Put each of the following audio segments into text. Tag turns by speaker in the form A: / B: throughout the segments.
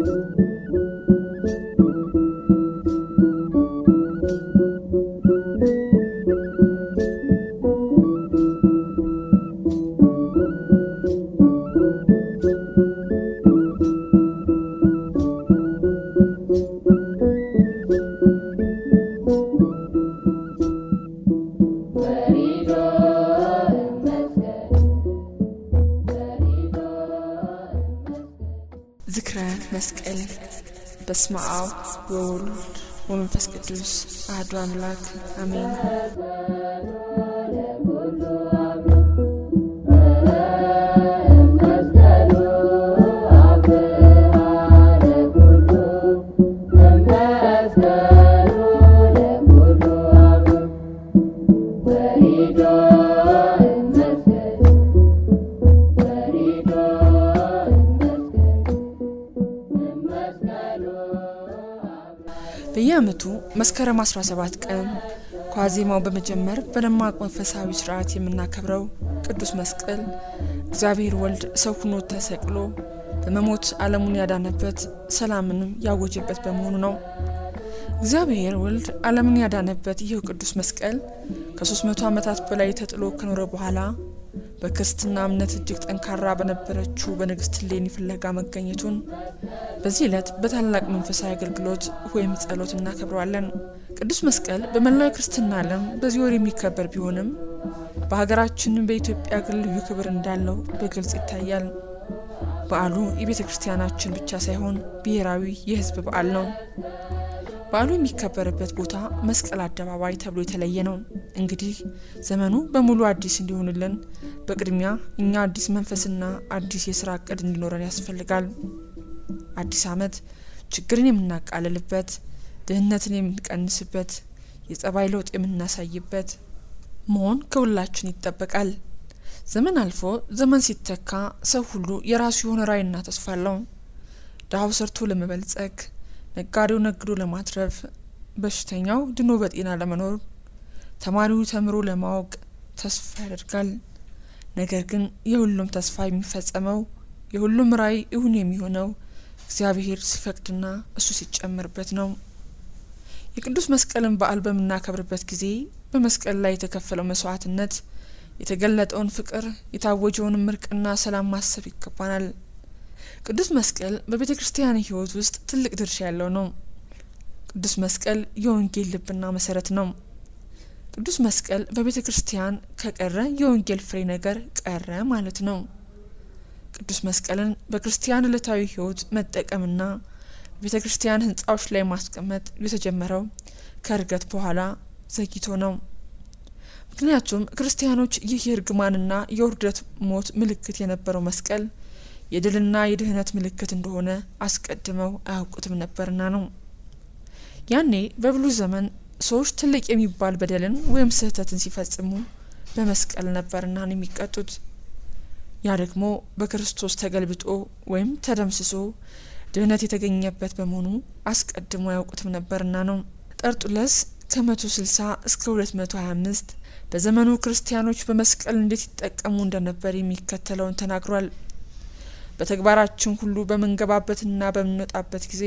A: ዝክረ መስቀል በስመ አብ ወወልድ ወመንፈስ ቅዱስ አሐዱ አምላክ አሜን። በየዓመቱ መስከረም 17 ቀን ከዋዜማው በመጀመር በደማቅ መንፈሳዊ ስርዓት የምናከብረው ቅዱስ መስቀል እግዚአብሔር ወልድ ሰው ሁኖ ተሰቅሎ በመሞት ዓለሙን ያዳነበት ሰላምንም ያወጀበት በመሆኑ ነው። እግዚአብሔር ወልድ ዓለምን ያዳነበት ይህ ቅዱስ መስቀል ከ300 ዓመታት በላይ ተጥሎ ከኖረ በኋላ በክርስትና እምነት እጅግ ጠንካራ በነበረችው በንግስት እሌኒ ፍለጋ መገኘቱን በዚህ ዕለት በታላቅ መንፈሳዊ አገልግሎት ወይም ጸሎት እናከብረዋለን። ቅዱስ መስቀል በመላው የክርስትና ዓለም በዚህ ወር የሚከበር ቢሆንም በሀገራችን በኢትዮጵያ ግን ልዩ ክብር እንዳለው በግልጽ ይታያል። በዓሉ የቤተ ክርስቲያናችን ብቻ ሳይሆን ብሔራዊ የሕዝብ በዓል ነው። በዓሉ የሚከበርበት ቦታ መስቀል አደባባይ ተብሎ የተለየ ነው። እንግዲህ ዘመኑ በሙሉ አዲስ እንዲሆንልን በቅድሚያ እኛ አዲስ መንፈስና አዲስ የስራ እቅድ እንዲኖረን ያስፈልጋል። አዲስ ዓመት ችግርን የምናቃልልበት፣ ድህነትን የምንቀንስበት፣ የጸባይ ለውጥ የምናሳይበት መሆን ከሁላችን ይጠበቃል። ዘመን አልፎ ዘመን ሲተካ ሰው ሁሉ የራሱ የሆነ ራዕይና ተስፋ አለው። ድሀው ሰርቶ ለመበልጸግ ነጋዴው ነግዶ ለማትረፍ፣ በሽተኛው ድኖ በጤና ለመኖር፣ ተማሪው ተምሮ ለማወቅ ተስፋ ያደርጋል። ነገር ግን የሁሉም ተስፋ የሚፈጸመው የሁሉም ራዕይ እውን የሚሆነው እግዚአብሔር ሲፈቅድና እሱ ሲጨምርበት ነው። የቅዱስ መስቀልን በዓል በምናከብርበት ጊዜ በመስቀል ላይ የተከፈለው መስዋዕትነት፣ የተገለጠውን ፍቅር፣ የታወጀውን እርቅና ሰላም ማሰብ ይገባናል። ቅዱስ መስቀል በቤተ ክርስቲያን ሕይወት ውስጥ ትልቅ ድርሻ ያለው ነው። ቅዱስ መስቀል የወንጌል ልብና መሰረት ነው። ቅዱስ መስቀል በቤተ ክርስቲያን ከቀረ የወንጌል ፍሬ ነገር ቀረ ማለት ነው። ቅዱስ መስቀልን በክርስቲያን ዕለታዊ ሕይወት መጠቀምና በቤተ ክርስቲያን ሕንጻዎች ላይ ማስቀመጥ የተጀመረው ከእርገት በኋላ ዘግይቶ ነው። ምክንያቱም ክርስቲያኖች ይህ የእርግማንና የውርደት ሞት ምልክት የነበረው መስቀል የድልና የድህነት ምልክት እንደሆነ አስቀድመው አያውቁትም ነበርና ነው። ያኔ በብሉይ ዘመን ሰዎች ትልቅ የሚባል በደልን ወይም ስህተትን ሲፈጽሙ በመስቀል ነበርና ነው የሚቀጡት። ያ ደግሞ በክርስቶስ ተገልብጦ ወይም ተደምስሶ ድህነት የተገኘበት በመሆኑ አስቀድሞ አያውቁትም ነበርና ነው። ጠርጡለስ ከመቶ ስልሳ እስከ ሁለት መቶ ሀያ አምስት በዘመኑ ክርስቲያኖች በመስቀል እንዴት ይጠቀሙ እንደነበር የሚከተለውን ተናግሯል። በተግባራችን ሁሉ በምንገባበትና በምንወጣበት ጊዜ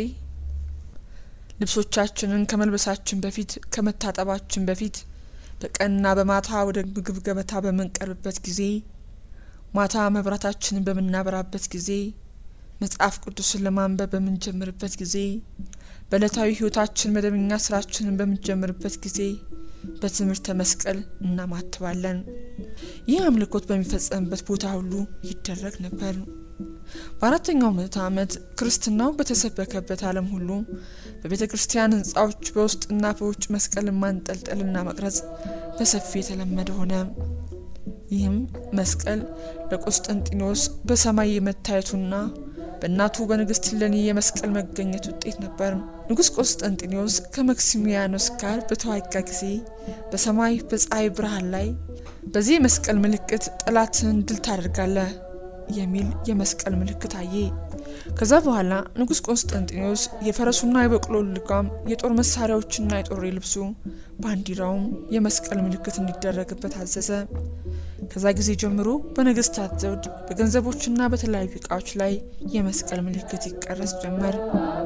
A: ልብሶቻችንን ከመልበሳችን በፊት ከመታጠባችን በፊት በቀንና በማታ ወደ ምግብ ገበታ በምንቀርብበት ጊዜ ማታ መብራታችንን በምናበራበት ጊዜ መጽሐፍ ቅዱስን ለማንበብ በምንጀምርበት ጊዜ በዕለታዊ ሕይወታችን መደበኛ ስራችንን በምንጀምርበት ጊዜ በትምህርተ መስቀል እናማትባለን። ይህ አምልኮት በሚፈጸምበት ቦታ ሁሉ ይደረግ ነበር። በአራተኛው ምዕተ ዓመት ክርስትናው በተሰበከበት ዓለም ሁሉ በቤተ ክርስቲያን ሕንጻዎች በውስጥና በውጭ መስቀልን ማንጠልጠልና መቅረጽ በሰፊ የተለመደ ሆነ። ይህም መስቀል ለቆስጠንጢኖስ በሰማይ የመታየቱና በእናቱ በንግስት እሌኒ የመስቀል መገኘት ውጤት ነበር። ንጉሥ ቆስጠንጢኖስ ከመክሲሚያኖስ ጋር በተዋጋ ጊዜ በሰማይ በፀሐይ ብርሃን ላይ በዚህ የመስቀል ምልክት ጠላትን ድል ታደርጋለህ የሚል የመስቀል ምልክት አየ። ከዛ በኋላ ንጉሥ ቆስጠንጢኖስ የፈረሱና የበቅሎ ልጓም፣ የጦር መሳሪያዎችና የጦር ልብሱ፣ ባንዲራውም የመስቀል ምልክት እንዲደረግበት አዘዘ። ከዛ ጊዜ ጀምሮ በነገስታት ዘውድ በገንዘቦችና በተለያዩ እቃዎች ላይ የመስቀል ምልክት ይቀረጽ ጀመር።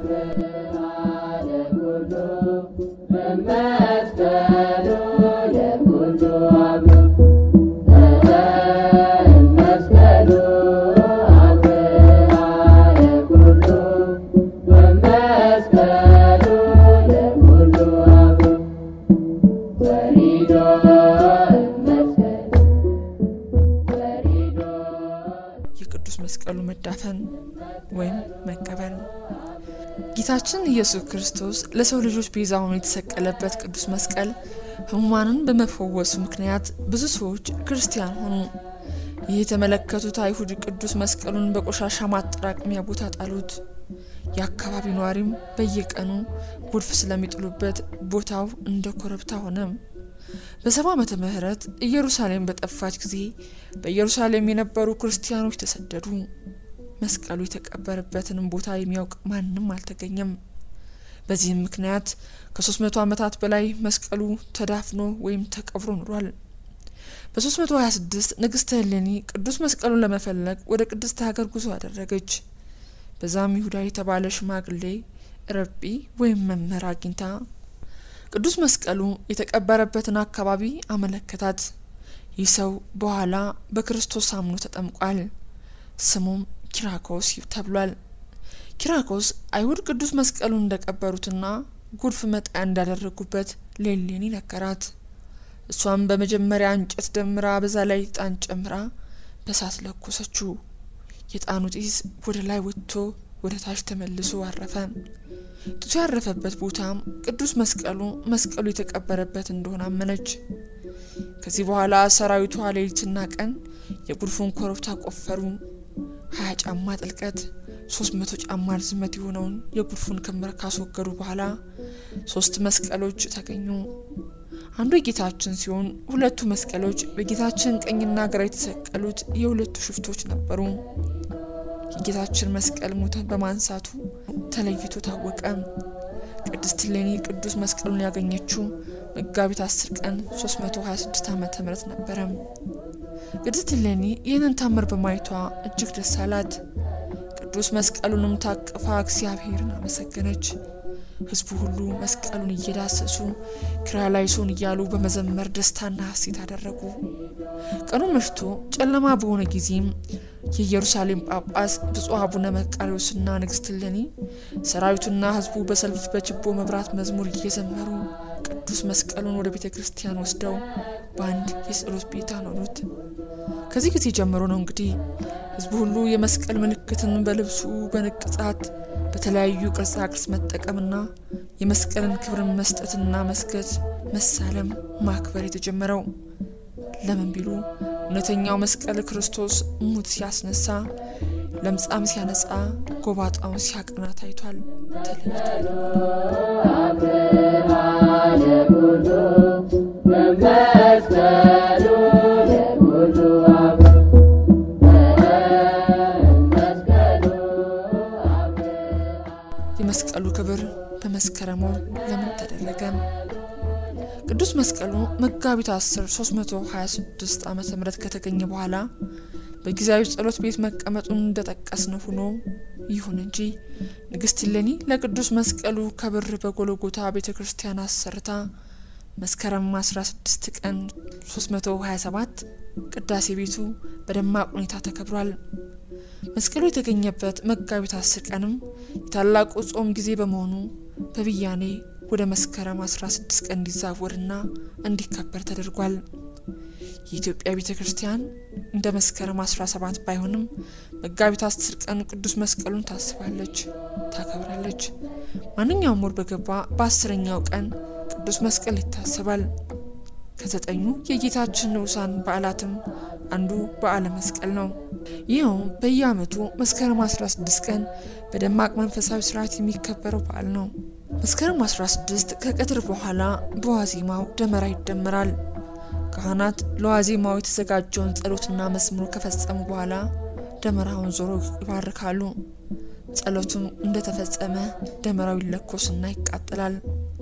A: የቅዱስ መስቀሉ መዳፈን ወይም መቀበል ጌታችን ኢየሱስ ክርስቶስ ለሰው ልጆች ቤዛ ሆኖ የተሰቀለበት ቅዱስ መስቀል ሕሙማንን በመፈወሱ ምክንያት ብዙ ሰዎች ክርስቲያን ሆኑ። ይህ የተመለከቱት አይሁድ ቅዱስ መስቀሉን በቆሻሻ ማጠራቀሚያ ቦታ ጣሉት። የአካባቢው ነዋሪም በየቀኑ ጎርፍ ስለሚጥሉበት ቦታው እንደ ኮረብታ ሆነ። በሰባ ዓመተ ምህረት ኢየሩሳሌም በጠፋች ጊዜ በኢየሩሳሌም የነበሩ ክርስቲያኖች ተሰደዱ። መስቀሉ የተቀበረበትንም ቦታ የሚያውቅ ማንም አልተገኘም። በዚህም ምክንያት ከ300 ዓመታት በላይ መስቀሉ ተዳፍኖ ወይም ተቀብሮ ኑሯል። በ326 ንግስተ እሌኒ ቅዱስ መስቀሉን ለመፈለግ ወደ ቅድስት ሀገር ጉዞ አደረገች። በዛም ይሁዳ የተባለ ሽማግሌ ረቢ ወይም መምህር አግኝታ ቅዱስ መስቀሉ የተቀበረበትን አካባቢ አመለከታት። ይህ ሰው በኋላ በክርስቶስ አምኖ ተጠምቋል። ስሙም ኪራኮስ ተብሏል። ኪራኮስ አይሁድ ቅዱስ መስቀሉን እንደቀበሩትና ጎርፍ መጣያ እንዳደረጉበት ለእሌኒ ነገራት። እሷም በመጀመሪያ እንጨት ደምራ በዛ ላይ ዕጣን ጨምራ በሳት ለኮሰችው። የዕጣኑ ጢስ ወደ ላይ ወጥቶ ወደ ታች ተመልሶ አረፈ። ጢሱ ያረፈበት ቦታም ቅዱስ መስቀሉ መስቀሉ የተቀበረበት እንደሆነ አመነች። ከዚህ በኋላ ሰራዊቷ ሌሊትና ቀን የጉድፉን ኮረብታ ቆፈሩ። ሀያ ጫማ ጥልቀት ሶስት መቶ ጫማ ርዝመት የሆነውን የጉድፉን ክምር ካስወገዱ በኋላ ሶስት መስቀሎች ተገኙ። አንዱ የጌታችን ሲሆን ሁለቱ መስቀሎች በጌታችን ቀኝና ግራ የተሰቀሉት የሁለቱ ሽፍቶች ነበሩ። የጌታችን መስቀል ሙተን በማንሳቱ ተለይቶ ታወቀ። ቅድስት እሌኒ ቅዱስ መስቀሉን ያገኘችው መጋቢት 10 ቀን 326 ዓመተ ምህረት ነበረ። ቅድስት እሌኒ ይህንን ታምር በማየቷ እጅግ ደስ አላት። ቅዱስ መስቀሉንም ታቅፋ እግዚአብሔርን አመሰገነች። ሕዝቡ ሁሉ መስቀሉን እየዳሰሱ ክርያላይሶን እያሉ በመዘመር ደስታና ሐሴት አደረጉ። ቀኑ መሽቶ ጨለማ በሆነ ጊዜም የኢየሩሳሌም ጳጳስ ብፁዕ አቡነ መቃርዮስና ንግሥት እሌኒ ሰራዊቱና ሕዝቡ በሰልፍ በችቦ መብራት መዝሙር እየዘመሩ ቅዱስ መስቀሉን ወደ ቤተ ክርስቲያን ወስደው በአንድ የጸሎት ቤት አኖሩት። ከዚህ ጊዜ ጀምሮ ነው እንግዲህ ሕዝቡ ሁሉ የመስቀል ምልክትን በልብሱ በንቅጻት በተለያዩ ቅርጻ ቅርጽ መጠቀምና የመስቀልን ክብርን መስጠትና መስገድ፣ መሳለም፣ ማክበር የተጀመረው። ለምን ቢሉ እውነተኛው መስቀል ክርስቶስ ሙት ሲያስነሳ፣ ለምጻም ሲያነጻ፣ ጎባጣውን ሲያቀና ታይቷል፣ ተለይቷል። የመስቀሉ ክብር በመስከረም ወር ለምን ተደረገ? ቅዱስ መስቀሉ መጋቢት 10 326 ዓመተ ምህረት ከተገኘ በኋላ በጊዜያዊ ጸሎት ቤት መቀመጡን እንደጠቀስነው ሆኖ ይሁን እንጂ ንግሥት እሌኒ ለቅዱስ መስቀሉ ከብር በጎልጎታ ቤተ ክርስቲያን አሰርታ መስከረም 16 ቀን 327 ቅዳሴ ቤቱ በደማቅ ሁኔታ ተከብሯል። መስቀሉ የተገኘበት መጋቢት አስር ቀንም የታላቁ ጾም ጊዜ በመሆኑ በብያኔ ወደ መስከረም 16 ቀን እንዲዛወርና እንዲከበር ተደርጓል። የኢትዮጵያ ቤተ ክርስቲያን እንደ መስከረም 17 ባይሆንም መጋቢት 10 ቀን ቅዱስ መስቀሉን ታስባለች፣ ታከብራለች። ማንኛውም ወር በገባ በአስረኛው ቀን ቅዱስ መስቀል ይታሰባል። ከዘጠኙ የጌታችን ንዑሳን በዓላትም አንዱ በዓለ መስቀል ነው። ይኸውም በየዓመቱ መስከረም 16 ቀን በደማቅ መንፈሳዊ ስርዓት የሚከበረው በዓል ነው። መስከረም 16 ከቀትር በኋላ በዋዜማው ደመራ ይደመራል። ካህናት ለዋዜማው የተዘጋጀውን ጸሎትና መዝሙር ከፈጸሙ በኋላ ደመራውን ዞሮ ይባርካሉ። ጸሎቱም እንደተፈጸመ ደመራው ይለኮስና ይቃጠላል።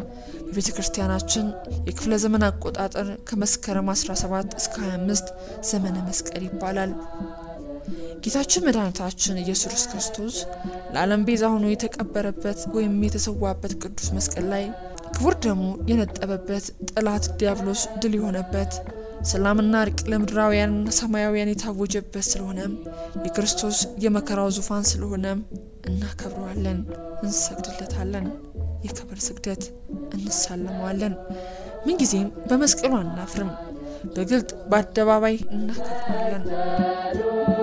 A: በቤተ ክርስቲያናችን የክፍለ ዘመን አቆጣጠር ከመስከረም 17 እስከ 25 ዘመነ መስቀል ይባላል። ጌታችን መድኃኒታችን ኢየሱስ ክርስቶስ ለዓለም ቤዛ ሆኖ የተቀበረበት ወይም የተሰዋበት ቅዱስ መስቀል ላይ ክቡር ደሙ የነጠበበት ጠላት ዲያብሎስ ድል የሆነበት ሰላምና እርቅ ለምድራውያንና ሰማያውያን የታወጀበት ስለሆነም የክርስቶስ የመከራው ዙፋን ስለሆነም እናከብረዋለን፣ እንሰግድለታለን። የክብር ስግደት እንሳለመዋለን። ምንጊዜም በመስቀሉ አናፍርም። በግልጥ በአደባባይ እናከብረዋለን።